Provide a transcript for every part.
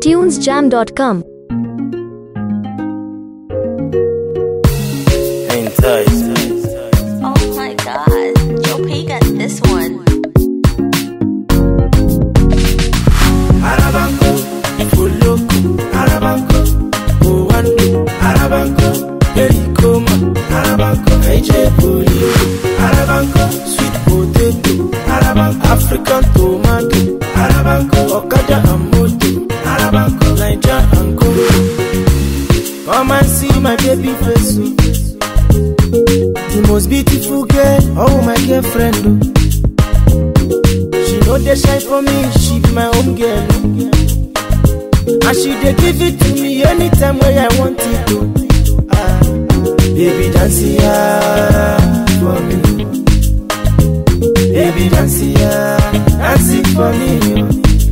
tunesjam.com. Hang tight. Oh my god, Joe P got this one. Arabanco, Fuloko, Arabanco, Owando, Arabanco, Pericoma, Arabanco, AJ Poli, Arabanco, sweet potato, Arabanco, African tomato, Arabanco, Okada and Moto, Arabanco, Niger and Congo. Come and see my baby face. oh. The most beautiful girl, oh my girlfriend. oh. She know they shine for me, she be my own girl. And she dey give it to me anytime when I want it to. Ah, baby dance yeah, for me. Baby dance yeah, dance it for me. oh.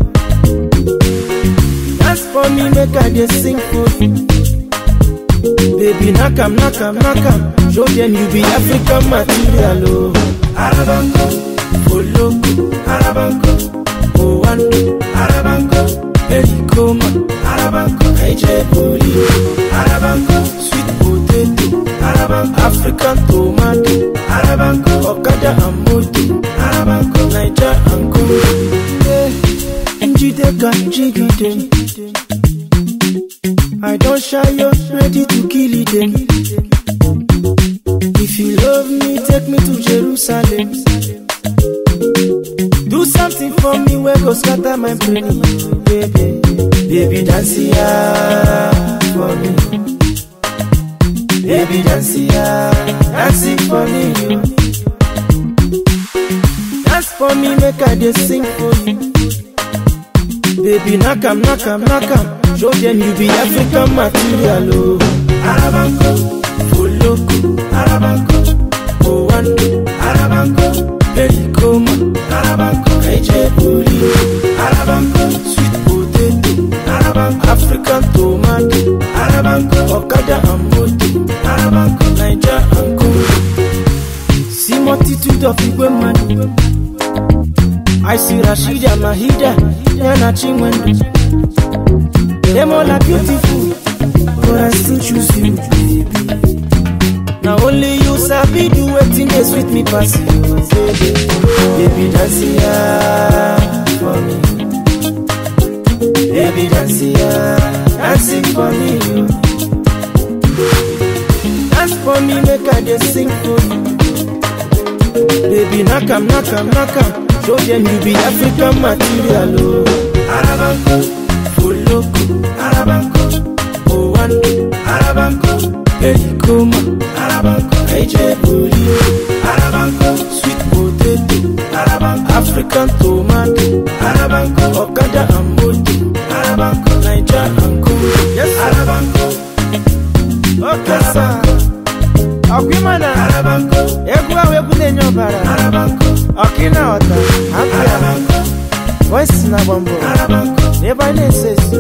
Dance for me, make I dey sing for you. Baby, knock 'em, knock 'em, knock 'em. Show them you be African material, oh. Arabanco, Foloko, Arabanco, Owando, Arabanco, Pericoma, Arabanco, AJ Poli, Arabanco, sweet potato, Arabanco, African tomato, Arabanco, Okada and Moto, Arabanco, Niger and Congo. Yeah, Njideka, Jigidem. I don't shy you, ready to kill it then. If you love me, take me to Jerusalem. Do something for me where go scatter my brain, baby. Baby, dance yeah, for me. Baby, dance yeah, dance it for me. Dance for me, make I just sing for you. Baby, knock 'em, knock 'em, knock 'em. Show them you be African material, oh. Arabanco, Foloko, Arabanco, Owando, Arabanco, Pericoma, Arabanco, AJ Poli, Arabanco, sweet potato, Arabanco, African tomato, Arabanco, Okada and Moto, Arabanco, Niger and Congo. See multitude of Igwe man. I see Rashida Mahida, Yana Chinwendu. Them all are beautiful, but I still choose you, baby. Now only you sabi do wetin dey sweet me pass you, baby. Baby dance yeah for me, baby dance yeah, dancing for me. oh. Dance for me, make I dey sing for you. Baby, knock 'em, knock 'em, knock 'em. Show them you be African material, oh. Arabanco, Foloko, Arabanco, Owando, Arabanco, Pericoma, Arabanco, AJ Poli, Arabanco, sweet potato, Arabanco, African tomato, Arabanco, Okada and Moto, Arabanco, Niger and Congo. Yes, Arabanco. Okay, sir. ọkwimana egwu ahụ egwu na-enye ọbara ọkịna ọta apịa voice na gbambo n'ebe anyị na-ese esi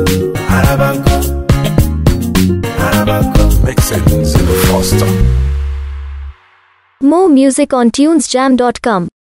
Mixing Zilla Foster. More music on tunesjam.com.